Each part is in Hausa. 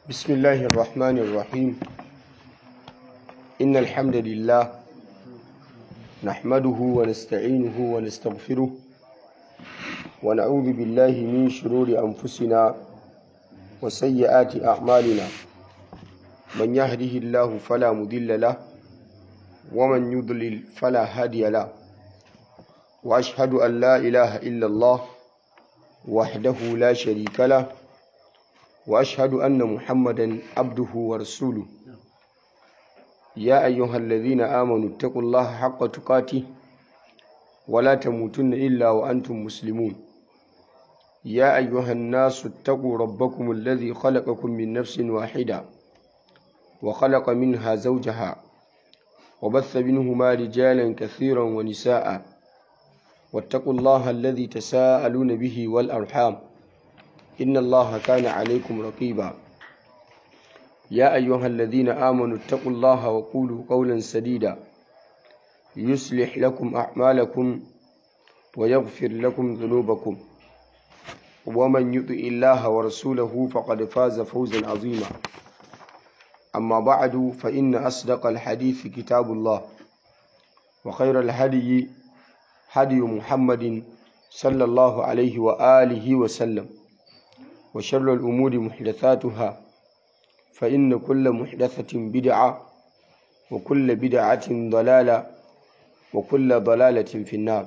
بسم الله الرحمن الرحيم إن الحمد لله نحمده ونستعينه ونستغفره ونعوذ بالله من شرور أنفسنا وسيئات أعمالنا من يهده الله فلا مضل له ومن يضلل فلا هادي له وأشهد أن لا إله إلا الله وحده لا شريك له وأشهد أن محمدا عبده ورسوله يا أيها الذين آمنوا اتقوا الله حق تقاته ولا تموتن إلا وأنتم مسلمون يا أيها الناس اتقوا ربكم الذي خلقكم من نفس واحدة وخلق منها زوجها وبث منهما رجالا كثيرا ونساء واتقوا الله الذي تساءلون به والأرحام إن الله كان عليكم رقيبا يا أيها الذين آمنوا اتقوا الله وقولوا قولا سديدا يصلح لكم أعمالكم ويغفر لكم ذنوبكم ومن يطع الله ورسوله فقد فاز فوزا عظيما أما بعد فإن أصدق الحديث كتاب الله وخير الهدي هدي محمد صلى الله عليه وآله وسلم وشر الأمور محدثاتها فإن كل محدثة بدعة وكل بدعة ضلالة وكل ضلالة في النار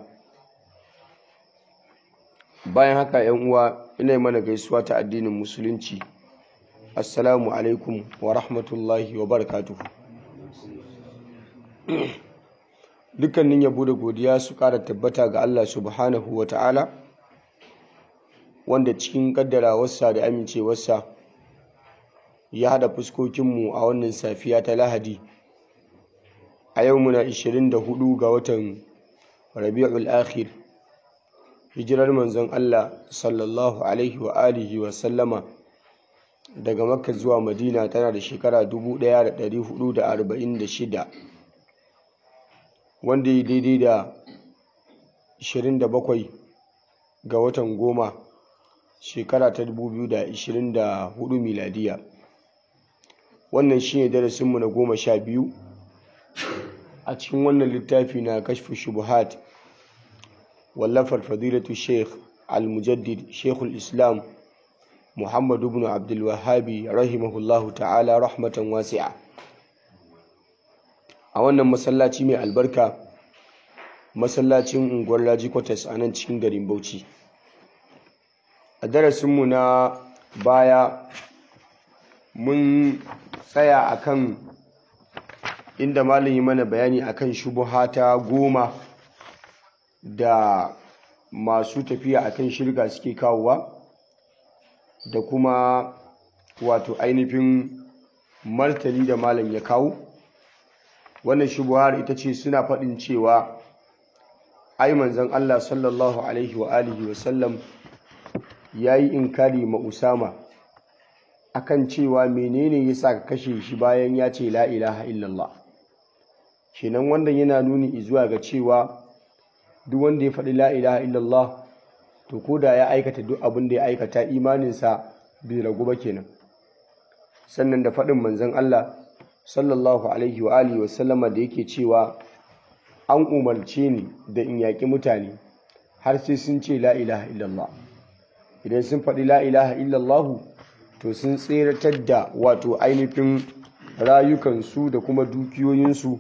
bayan haka ‘yan uwa ina mana gaisuwa ta addinin musulunci assalamu alaikum wa rahmatullahi wa barakatuhu dukkanin yabo da godiya su ƙara tabbata ga Allah subhanahu wa ta'ala wanda cikin kaddarawarsa da amincewarsa ya haɗa fuskokinmu a wannan safiya ta lahadi a yau muna 24 ga watan rabi'ul akhir hijirar manzon Allah sallallahu alaihi wa alihi wa sallama daga makka zuwa madina tana da shekara 1446 wanda ya daidai da 27 ga watan goma shekara ta 2024 miladiya wannan shine darasinmu na goma sha biyu a cikin wannan littafi na kashfi shubuhat wallafar fadilatu sheikh al-mujaddid sheikhul islam muhammadu ibn abdulwahabi rahimahullahu ta'ala rahmatan wasi'a a wannan masallaci mai albarka masallacin unguwar raji kwatas a nan cikin garin bauchi a darasinmu na baya mun tsaya akan inda malam yi mana bayani akan shubuhata goma da masu tafiya akan shirga suke kawowa da kuma wato ainihin martani da malam ya kawo wannan shubuhar ita ce suna faɗin cewa ai manzon Allah sallallahu alaihi wa alihi wa sallam ya yi inkari ma Usama akan cewa menene ya sa ka kashe shi bayan ya ce la ilaha illallah kenan wannan yana nuni zuwa ga cewa duk wanda ya faɗi la ilaha illallah to ko da ya aikata duk abin da ya aikata imaninsa bai ragu ba kenan sannan da faɗin manzon Allah sallallahu alaihi wa alihi wa sallama da yake cewa an umarce ni da in yaƙi mutane har sai sun ce la ilaha illallah idan sun faɗi la ilaha illallahu to sun tseratar da wato ainihin rayukansu da kuma dukiyoyinsu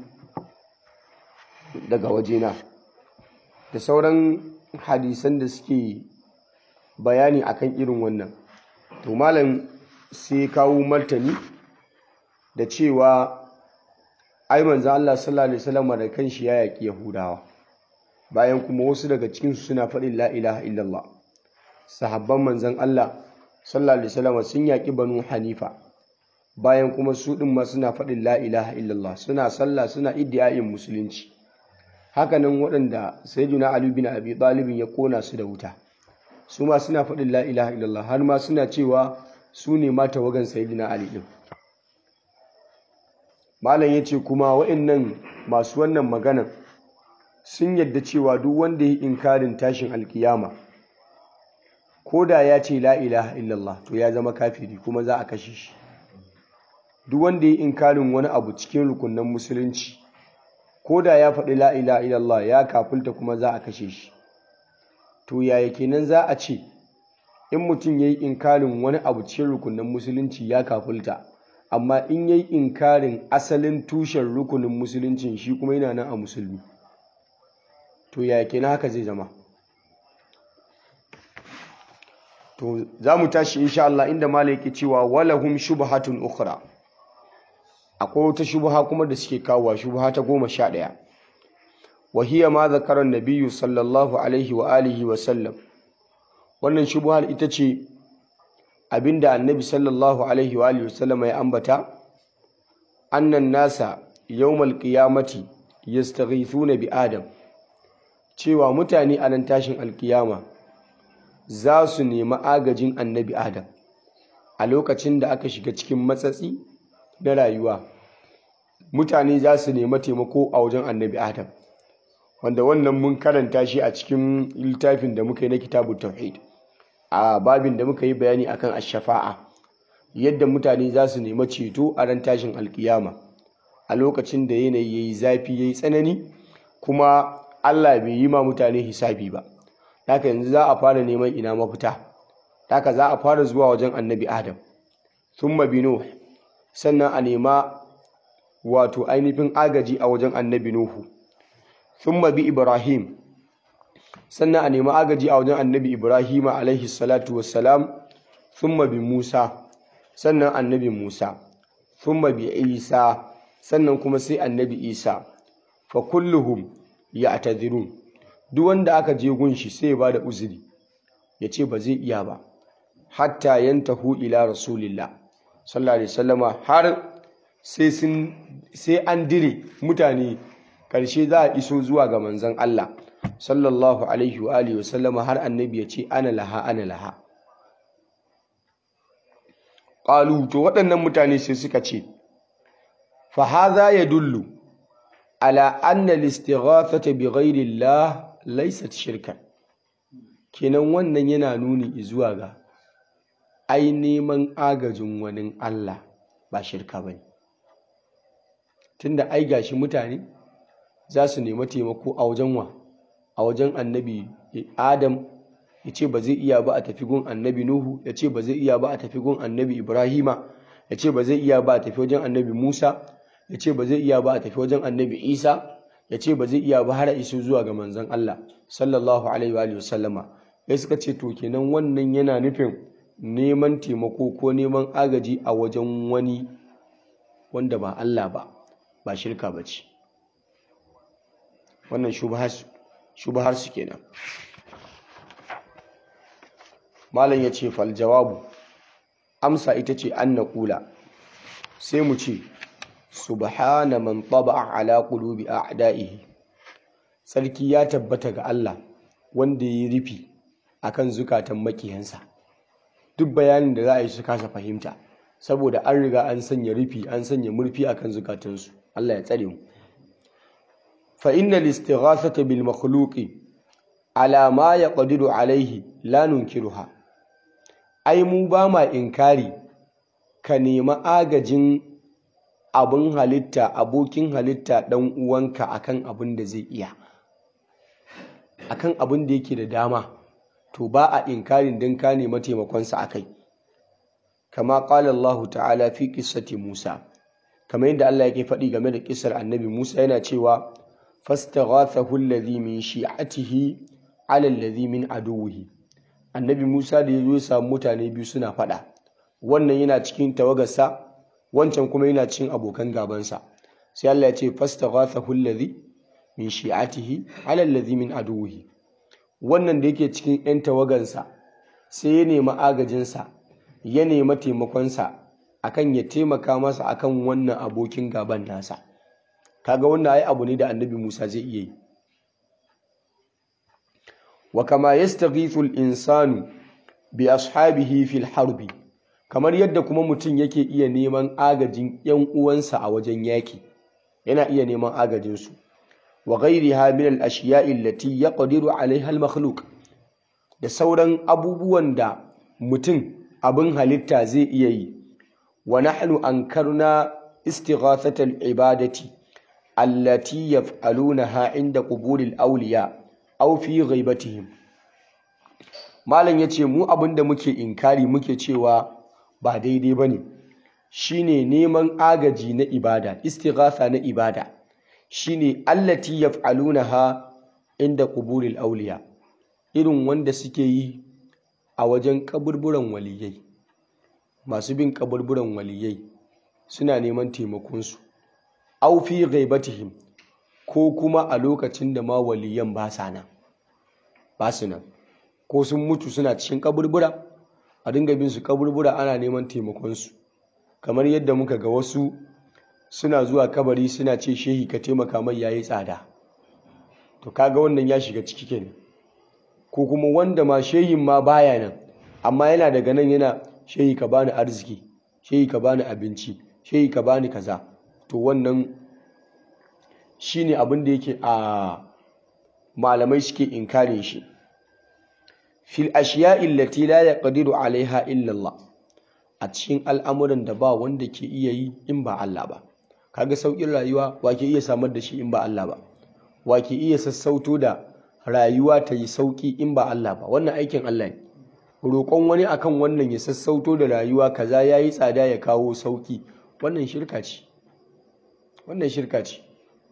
daga wajena da sauran hadisan da suke bayani akan irin wannan to malam sai kawo martani da cewa ai manzo Allah sallallahu alaihi wasallam da kanshi ya yaki Yahudawa bayan kuma wasu daga cikin su suna faɗin la ilaha illallah sahabban manzon Allah sallallahu alaihi wasallam sun yaki Banu Hanifa bayan kuma su din ma suna faɗin la ilaha illallah suna sallah suna iddiayin musulunci hakanan waɗanda sayyidina Ali bin Abi Talib ya kona su da wuta su ma suna faɗin la ilaha illallah har ma suna cewa su ne ma tawagan sayyidina Ali din malam yace kuma waɗannan masu wannan maganan sun yadda cewa duk wanda ya inkarin tashin alkiyama ko da ya ce la ilaha illallah to ya zama kafiri kuma za a kashe shi duk wanda ya inkarin wani abu cikin rukunan musulunci ko da ya faɗi la ilaha illallah ya kafulta kuma za a kashe shi to yaya kenan za a ce in mutum ya yi inkarin wani abu cikin rukunin musulunci ya kafulta amma in ya yi inkarin asalin tushen rukunin musuluncin shi kuma yana nan a musulmi to yaya kenan haka zai zama to za mu tashi insha Allah inda malai yake cewa walahum shubhatun ukhra akwai wata shubha kuma da suke kawowa shubha ta goma sha ɗaya wa hiya ma zakara nabiyyu sallallahu alaihi wa alihi wa sallam wannan shubhar ita ce abinda annabi sallallahu alaihi wa alihi wa sallam ya ambata annan nasa yawmal qiyamati yastaghithuna bi adam cewa mutane a nan tashin alkiyama za su nemi agajin annabi adam a lokacin da aka shiga cikin matsatsi na rayuwa mutane za su nemi taimako a wajen annabi adam wanda wannan mun karanta shi a cikin littafin da muka yi na kitabu tauhid a babin da muka yi bayani akan ashafa'a yadda mutane za su nemi ceto a ran tashin alkiyama a lokacin da yanayi ya yi zafi ya yi tsanani kuma allah bai yi ma mutane hisabi ba haka yanzu za a fara neman ina mafita haka za a fara zuwa wajen annabi adam thumma binu sannan a nema wato ainihin agaji a wajen annabi nuhu thumma bi ibrahim sannan a nema agaji a wajen annabi ibrahim alaihi salatu wassalam thumma bi musa sannan annabi musa thumma bi isa sannan kuma sai annabi isa fa kulluhum ya'tadhirun duk wanda aka je gunshi sai ya bada uzuri ya ce ba zai iya ba hatta yantahu ila rasulillah sallallahu alaihi wasallama har sai sun sai an dire mutane karshe za a iso zuwa ga manzon Allah sallallahu alaihi wa alihi wasallama har annabi ya ce ana laha ana laha qalu to waɗannan mutane sai suka ce fa hadha yadullu ala anna al-istighathata bi ghayri Allah laysat shirkan kenan wannan yana nuni zuwa ga ai neman agajin wani Allah ba shirka bane tunda ai gashi mutane za su nemi taimako a wajen wa a wajen annabi Adam ya ce ba zai iya ba a tafi gun annabi Nuhu ya ce ba zai iya ba a tafi gun annabi Ibrahima ya ce ba zai iya ba a tafi wajen annabi Musa ya ce ba zai iya ba a tafi wajen annabi Isa ya ce ba zai iya ba har iso zuwa ga manzon Allah sallallahu alaihi wa sallama ya suka ce to kenan wannan yana nufin neman taimako ko neman agaji a wajen wani wanda ba Allah ba ba shirka ba ce wannan shubahar su kenan malam ya ce fal jawabu amsa ita ce an na kula sai mu ce subhana man taba'a ala qulubi a'da'ihi sarki ya tabbata ga Allah wanda ya rufi akan zukatan makiyansa duk bayanin da za a yi su kasa fahimta saboda an riga an sanya rufi an sanya murfi akan zukatansu Allah ya tsare mu fa innal istighathata bil makhluqi ala ma yaqdiru alaihi la nunkiruha ai mu ba ma inkari ka nemi agajin abin halitta abokin halitta ɗan uwanka akan abin da zai iya akan abin da yake da dama to ba a inkarin don ka nema taimakonsa a kai kama ƙala Allah ta'ala fi ƙissati Musa kamar yadda Allah yake faɗi game da ƙisar annabi Musa yana cewa fastaghathahu alladhi min shi'atihi ala alladhi min aduwwihi annabi Musa da ya zo ya samu mutane biyu suna faɗa wannan yana cikin tawagarsa wancan kuma yana cikin abokan gabansa sai Allah ya ce fastaghathahu alladhi min shi'atihi ala alladhi min aduwwihi wannan da yake cikin yan tawagansa sai ya nemi agajinsa ya nemi taimakonsa akan ya taimaka masa akan wannan abokin gaban nasa kaga wannan ai abu ne da annabi Musa zai iya yi wa kama yastaghithu al-insanu bi ashabihi fil harbi kamar yadda kuma mutum yake iya neman agajin ‘yan uwansa a wajen yaƙi yana iya neman agajinsu wa ghairiha min al-ashiya'i allati yaqdiru 'alayha al-makhluq da sauran abubuwan da mutum abin halitta zai iya yi wa nahnu ankarna istighathatal ibadati allati yaf'alunaha inda quburil awliya aw fi ghaibatihim malam yace mu abinda muke inkari muke cewa ba daidai bane shine neman agaji na ibada istighatha na ibada shine allati yaf'alunaha inda quburil awliya irin wanda suke yi a wajen kaburburan waliyai masu bin kaburburan waliyai suna neman taimakonsu au fi ghaibatihim ko kuma a lokacin da ma waliyan ba sa nan ba su nan ko sun mutu suna cikin kaburbura a dinga bin su kaburbura ana neman taimakonsu kamar yadda muka ga wasu suna zuwa kabari suna ce shehi ka taimaka mai yayi tsada to kaga wannan ya shiga ciki kenan ko kuma wanda ma shehin ma baya nan amma yana daga nan yana shehi ka bani arziki shehi ka bani abinci shehi ka bani kaza to wannan shine abin da yake a malamai suke inkare shi fil ashiya'i allati la yaqdiru alaiha illa Allah a cikin al'amuran da ba wanda ke iya yi in ba Allah ba kaga saukin rayuwa wa ke iya samar da shi in ba Allah ba wa ke iya sassauto da rayuwa ta yi sauki in ba Allah ba wannan aikin Allah ne roƙon wani akan wannan ya sassauto da rayuwa kaza yayi tsada ya kawo sauki wannan shirka ce wannan shirka ce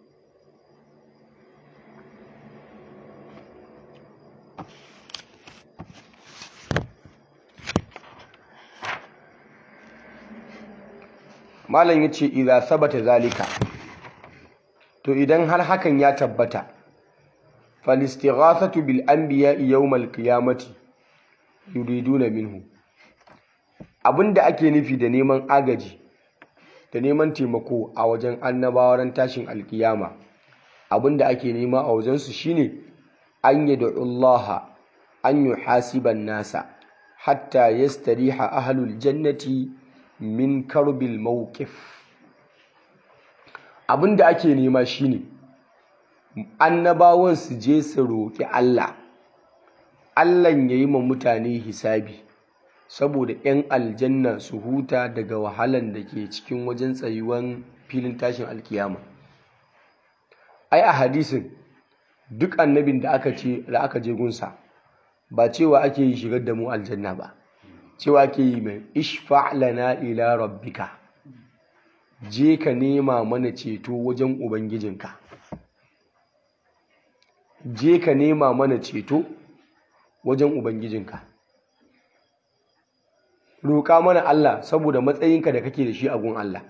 malam yace idza sabata zalika to idan har hakan ya tabbata falistighathatu bil anbiya'i yawmal qiyamati yuriduna minhu abinda ake nufi da neman agaji da neman taimako a wajen annabawan tashin alkiyama abinda ake nema a wajen su shine an yad'u Allah an yuhasiban nasa hatta yastariha ahlul jannati min karbil mawqif abinda ake nema shine annabawan su je su roƙi Allah Allah ya yi ma mutane hisabi saboda 'yan aljanna su huta daga wahalan da ke cikin wajen tsayuwan filin tashin alkiyama ai a hadisin duk annabin da aka ce da aka je gunsa ba cewa ake yi shigar da mu aljanna ba cewa ake yi mai ishfa' lana ila rabbika je ka nema mana ceto wajen ubangijinka je ka nema mana ceto wajen ubangijinka roƙa mana Allah saboda matsayinka da kake da shi a gun Allah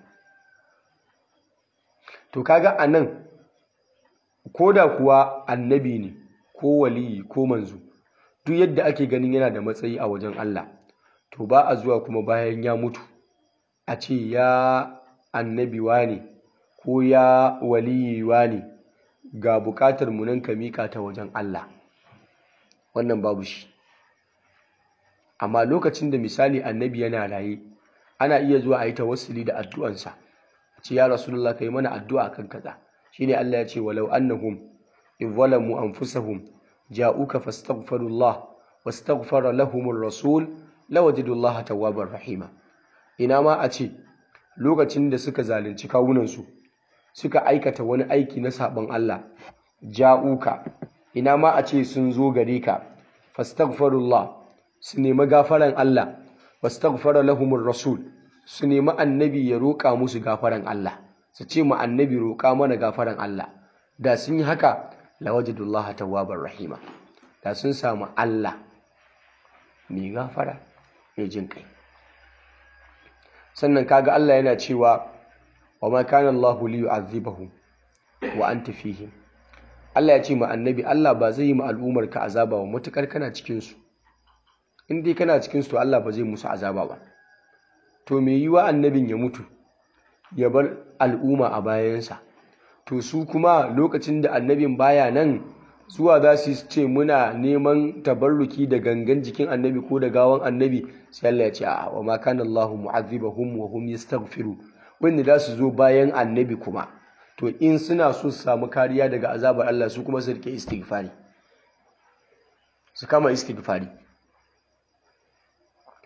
to kaga anan koda kuwa annabi ne ko waliyi ko manzo duk yadda ake ganin yana da matsayi a wajen Allah to ba a zuwa kuma bayan ya mutu a ce ya annabi ne ko ya waliyi ne ga bukatar mu nan ka mika ta wajen Allah wannan babu shi amma lokacin da misali annabi yana raye ana iya zuwa a yi tawassuli da addu'ansa ce ya rasulullah kai mana addu'a kan kaza shine Allah ya ce walau annahum in zalamu anfusahum ja'uka fastaghfirullah wastaghfara lahumur rasul lawajidullaha tawwabar rahima ina ma a ce lokacin da suka zalunci kawunansu suka aikata wani aiki na sabon Allah ja'uka ina ma a ce sun zo gare ka fastaghfirullah su nemi gafaran Allah wastaghfara lahumur rasul su nemi annabi ya roƙa musu gafaran Allah su ce mu annabi roƙa mana gafaran Allah da sun yi haka lawajidullaha tawwabar rahima da sun samu Allah mai gafara mai jin kai sannan kaga Allah yana cewa wa ma kana Allahu li yu'adhibahum wa anta fihim Allah ya ce ma annabi Allah ba zai yi ma al'ummar ka azaba ba mutukar kana cikin su in dai kana cikin su to Allah ba zai musu azaba ba to me yiwa annabin ya mutu ya bar al'umma a bayansa to su kuma lokacin da annabin baya nan zuwa za su ce muna neman tabarruki da gangan jikin annabi ko da gawan annabi sai Allah ya ce a wa ma kana Allahu mu'azzibahum wa hum yastaghfiru wanda za su zo bayan annabi kuma to in suna so su samu kariya daga azabar Allah su kuma su rike istighfari su kama istighfari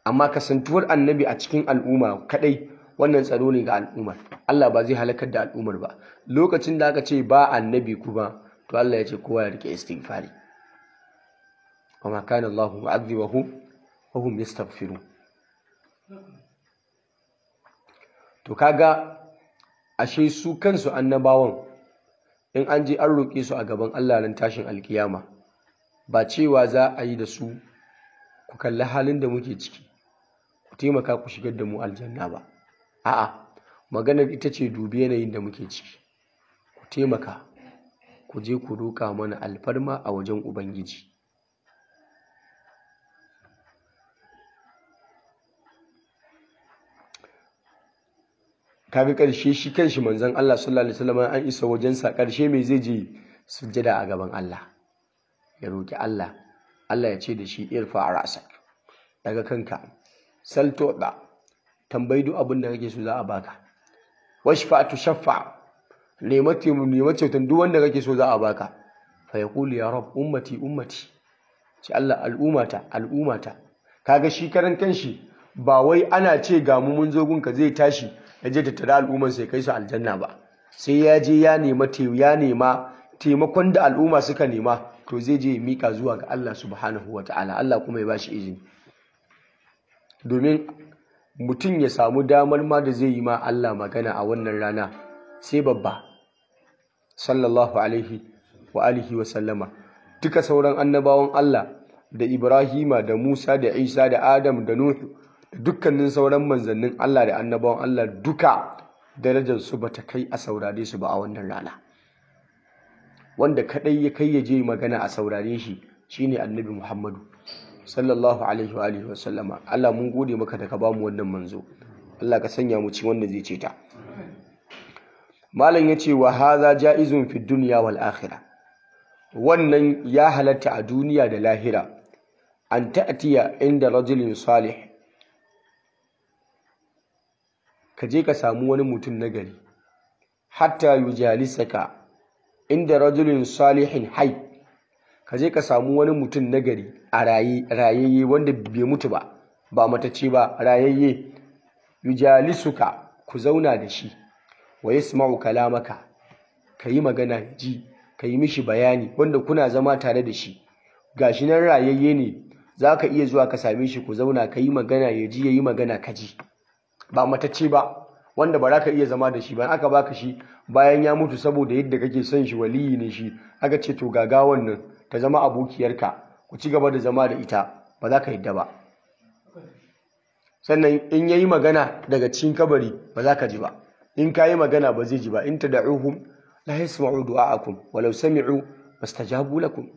amma kasantuwar annabi a cikin al'umma kadai wannan tsaro ne ga al'ummar Allah ba zai halakar da al'ummar ba lokacin da aka ce ba annabi kuma to Allah ya ce kowa ya rike istighfari وما كان الله معذبهم وهم يستغفرون to kaga ashe su kansu annabawan in an je an roƙe su a gaban Allah ran tashin alkiyama ba cewa za a yi da su ku kalli halin da muke ciki ku taimaka ku shigar da mu aljanna ba a'a maganar ita ce dubi yanayin da muke ciki ku taimaka ku je ku roƙa mana alfarma a wajen ubangiji kaga ƙarshe shi kanshi manzon Allah sallallahu alaihi wasallam an isa wajensa ƙarshe mai zai je sujjada a gaban Allah ya roki Allah Allah ya ce da shi irfa ra'sak daga kanka salto da tambayi duk abin da kake so za a baka washfa tu shaffa nemati nemati tun duk wanda kake so za a baka fa yaqulu ya rab ummati ummati ce Allah al'umata al'umata kaga shi karan kanshi ba wai ana ce ga mu mun zo gunka zai tashi ya je tattara al'umman sai kai su aljanna ba sai ya je ya nema ya nema taimakon da al'umma suka nema to zai je ya mika zuwa ga Allah subhanahu wata'ala Allah kuma ya bashi izini domin mutum ya samu damar ma da zai yi ma Allah magana a wannan rana sai babba sallallahu alaihi wa alihi wa sallama duka sauran annabawan Allah da Ibrahima da Musa da Isa da Adam da Nuhu dukkanin sauran manzannin Allah da annabawan Allah duka darajar su bata kai a saurare su ba a wannan rana wanda kadai ya kai ya je magana a saurare shi shine annabi Muhammadu sallallahu alaihi wa alihi wasallama Allah mun gode maka da ka bamu wannan manzo Allah ka sanya mu ci wanda zai ce ta malam yace wa hadha jaizun fi dunya wal akhirah wannan ya halatta a duniya da lahira an ta'tiya inda rajulin salih ka je ka samu wani mutum nagari hatta yujalisaka inda rajulin salihin hai ka je ka samu wani mutum nagari a raye rayayye wanda bai mutu ba ba matacce ba rayayye yujalisuka ku zauna da shi wa yasma'u kalamaka ka yi magana ji ka yi mishi bayani wanda kuna zama tare da shi gashi nan rayayye ne za ka iya zuwa ka same shi ku zauna ka yi magana ya ji ya yi magana ka ji ba matacce ba wanda ba za ka iya zama da shi ba aka baka shi bayan ya mutu saboda yadda kake son shi waliyi ne shi aka ce to gagawan nan ta zama abokiyarka ku ci gaba da zama da ita ba za ka yadda ba sannan in yayi magana daga cikin kabari ba za ka ji ba in ka yi magana ba zai ji ba in tad'uhum la yasma'u du'a'akum walau sami'u mastajabu lakum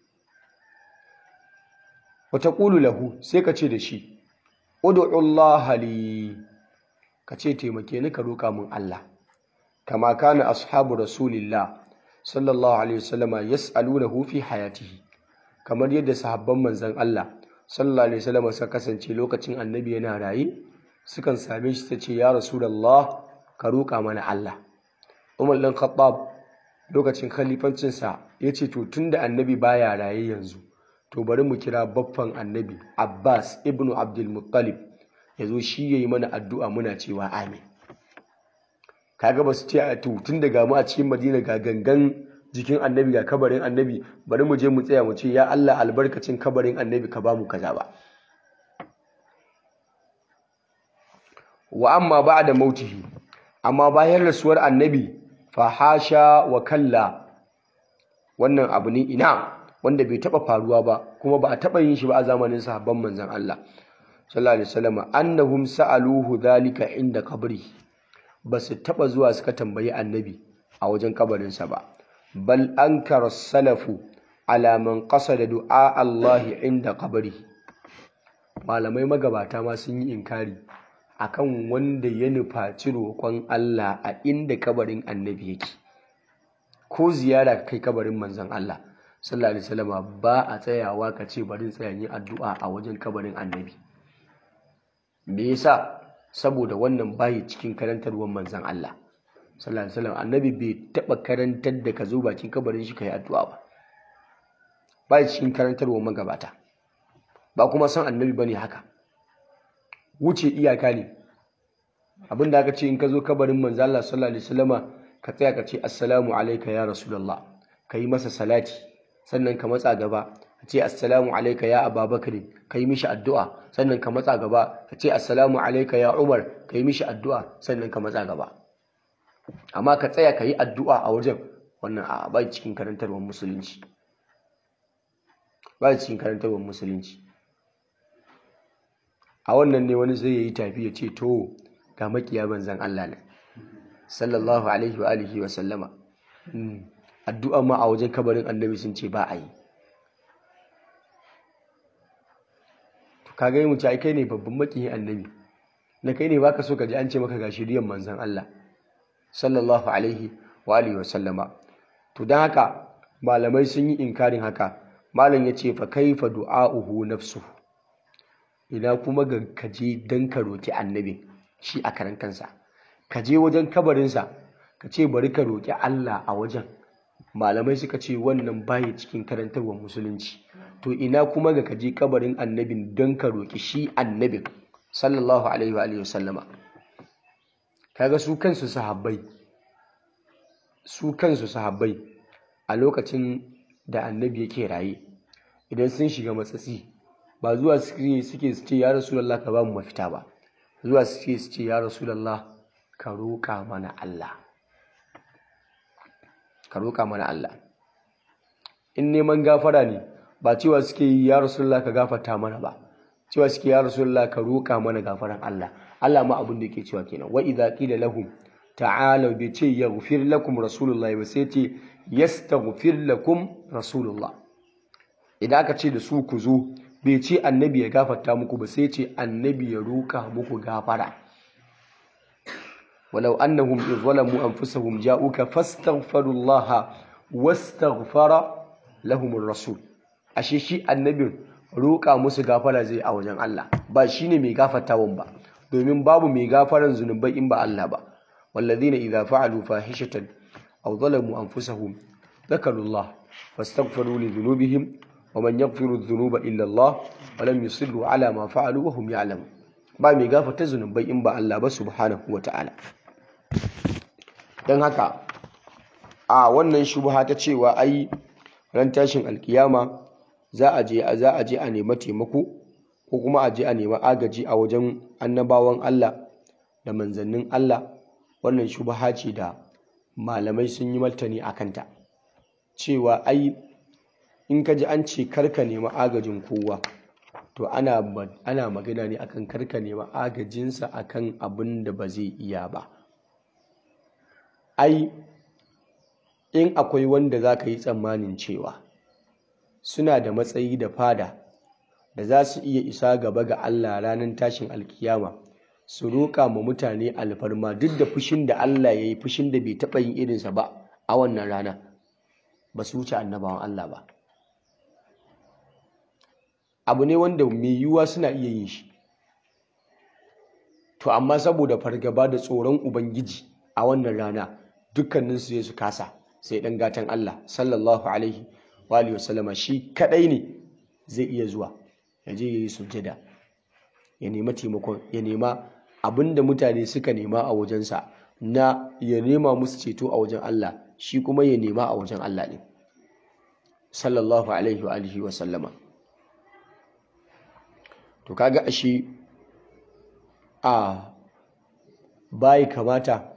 wa taqulu lahu sai ka ce da shi ud'u Allah li ka ce taimake ni ka roƙa min Allah kama kana ashabu rasulillah sallallahu alaihi wasallama yas'alunahu fi hayatihi kamar yadda sahabban manzon Allah sallallahu alaihi wasallama suka kasance lokacin annabi yana raye sukan same shi ta ce ya rasulullah ka roƙa mana Allah Umar dan Khattab lokacin khalifancinsa ya ce to tunda annabi baya raye yanzu to bari mu kira baffan annabi Abbas ibnu Abdul Muttalib ya zo shi ya yi mana addu'a muna cewa amin kaga ba su ce a tun daga mu a cikin madina ga gangan jikin annabi ga kabarin annabi bari mu je mu tsaya mu ce ya Allah albarkacin kabarin annabi ka ba mu kaza ba wa amma ba da mautihi amma bayan rasuwar annabi fa hasha wa kalla wannan abu ne ina wanda bai taba faruwa ba kuma ba a taba yin shi ba a zamanin sahabban manzon Allah sallallahu alaihi wasallam annahum sa'aluhu dhalika inda qabri basu taba zuwa suka tambayi annabi a wajen kabarinsa ba bal ankara salafu ala man qasada du'a Allah inda qabri malamai magabata ma sun yi inkari akan wanda ya nufaci roƙon Allah a inda kabarin annabi yake ko ziyara kai kabarin manzon Allah sallallahu alaihi wasallam ba a tsayawa ka ce bari tsaya yin addu'a a wajen kabarin annabi me yasa saboda wannan bayi cikin karantarwar manzon Allah sallallahu alaihi wasallam annabi bai taba karantar da ka zo bakin kabarin shi kai addu'a ba bayi cikin karantarwar magabata ba kuma san annabi bane haka wuce iyaka ne abinda aka ce in ka zo kabarin manzo Allah sallallahu alaihi wasallama ka tsaya ka ce assalamu alayka ya rasulullah ka yi masa salati sannan ka matsa gaba ka ce assalamu alayka ya ababakar ka yi mishi addu'a sannan ka matsa gaba ka ce assalamu alayka ya umar ka yi mishi addu'a sannan ka matsa gaba amma ka tsaya ka yi addu'a a wajen wannan a ba cikin karantarwar musulunci ba cikin karantarwar musulunci a wannan ne wani zai yi tafi ya ce to ga makiya banzan Allah ne sallallahu alaihi wa alihi wa sallama addu'a ma a wajen kabarin annabi sun ce ba a yi to kaga yi mutu ai kai ne babban makiyin annabi na kai ne baka so ka ji an ce maka ga shiriyan manzan Allah sallallahu alaihi wa alihi wa sallama to dan haka malamai sun yi inkarin haka malam ya ce fa kaifa du'a'uhu nafsuhu ina kuma ga kaje dan ka roki annabi shi a karan kansa ka je wajen kabarinsa ka ce bari ka roki Allah a wajen malamai suka ce wannan baya cikin karantarwar musulunci to ina kuma ga kaje kabarin annabin don ka roki shi annabin sallallahu alaihi wa alihi wasallama kaga su kansu sahabbai su kansu sahabbai a lokacin da annabi yake raye idan sun shiga matsatsi ba zuwa suke suke su ce ya rasulullah ka ba mu mafita ba zuwa suke su ce ya rasulullah ka roƙa mana Allah ka roƙa mana Allah in neman gafara ne ba cewa suke yi ya rasulullah ka gafarta mana ba cewa suke ya rasulullah ka roƙa mana gafaran Allah Allah ma abin da yake cewa kenan wa idza qila lahum ta'alu bi ce yaghfir lakum rasulullah ba sai ce yastaghfir lakum rasulullah idan aka ce da su ku zo bai ce annabi ya gafarta muku ba sai ce annabi ya roƙa muku gafara walau annahum idh zalamu anfusahum ja'uka fastaghfirullaha wastaghfara lahum rasul ashe shi annabin roƙa musu gafara zai a wajen Allah ba shine mai gafartawan ba domin babu mai gafaran zunubai in ba Allah ba walladhina idza fa'alu fahishatan aw zalamu anfusahum dhakarullah fastaghfiru li dhunubihim ومن يغفر الذنوب إلا الله ولم يصروا على ما فعلوا وهم يعلمون ba mai gafarta zunubai in ba Allah ba subhanahu wata'ala don haka a wannan shubha ta cewa ai ran tashin alkiyama za a je za a je a nema taimako ko kuma a je a nema agaji a wajen annabawan Allah da manzannin Allah wannan shubha ce da malamai sun yi martani a kanta cewa ai in ka ji an ce karka nema agajin kowa to ana ana magana ne akan karka nema agajinsa akan abin da ba zai iya ba ai in akwai wanda za ka yi tsammanin cewa suna da matsayi da fada da za su iya isa gaba ga Allah ranar tashin alkiyama su roƙa ma mutane alfarma duk da fushin da Allah ya yi fushin da bai taɓa yin irinsa ba a wannan rana ba su wuce annabawan Allah ba abu ne wanda mai yiwuwa suna iya yin shi to amma saboda fargaba da tsoron ubangiji a wannan rana dukkaninsu sai su kasa sai dan gatan Allah sallallahu alaihi wa alihi wasallama shi kadai ne zai iya zuwa ya je yayi sujjada ya nema taimakon ya nema abinda mutane suka nema a wajensa na ya nema musu ceto a wajen Allah shi kuma ya nema a wajen Allah ne sallallahu alaihi wa alihi wasallama to kaga ashe a bai kamata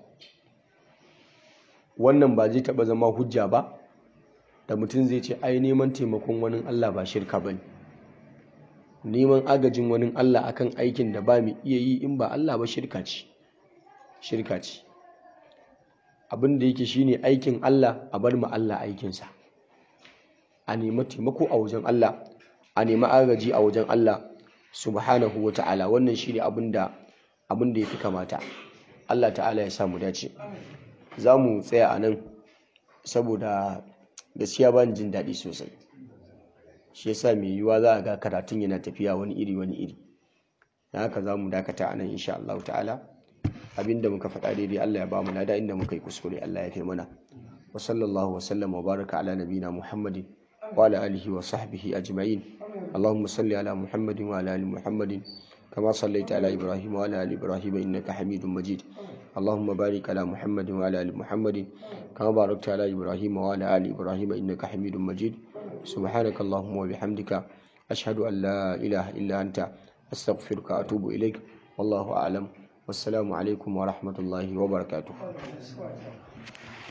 wannan ba zai taba zama hujja ba da mutum zai ce ai neman taimakon wani Allah ba shirka bane neman agajin wani Allah akan aikin da ba mu iya yi in ba Allah ba shirka ce shirka ce abin da yake shine aikin Allah a bar mu Allah aikinsa a nemi taimako a wajen Allah a nemi agaji a wajen Allah subhanahu wa ta'ala wannan shi ne abin da ya fi kamata Allah ta'ala ya samu dace za mu tsaya a nan saboda gaskiya ba jin daɗi sosai shi yasa mai yiwuwa za a ga karatun yana tafiya wani iri wani iri da haka za mu dakata a nan insha Allah ta'ala abinda muka faɗa daidai Allah ya ba mu lada inda muka yi kuskure Allah ya fi mana wa sallallahu wa sallam wa baraka ala nabina muhammadin wa ala alihi wa sahbihi ajma'in اللهم صل على محمد وعلى ال محمد كما صليت على إبراهيم وعلى آل إبراهيم إنك حميد مجيد اللهم بارك على محمد وعلى آل محمد كما باركت على إبراهيم وعلى آل إبراهيم إنك حميد مجيد سبحانك اللهم وبحمدك أشهد أن لا إله إلا أنت أستغفرك وأتوب إليك والله أعلم والسلام عليكم ورحمة الله وبركاته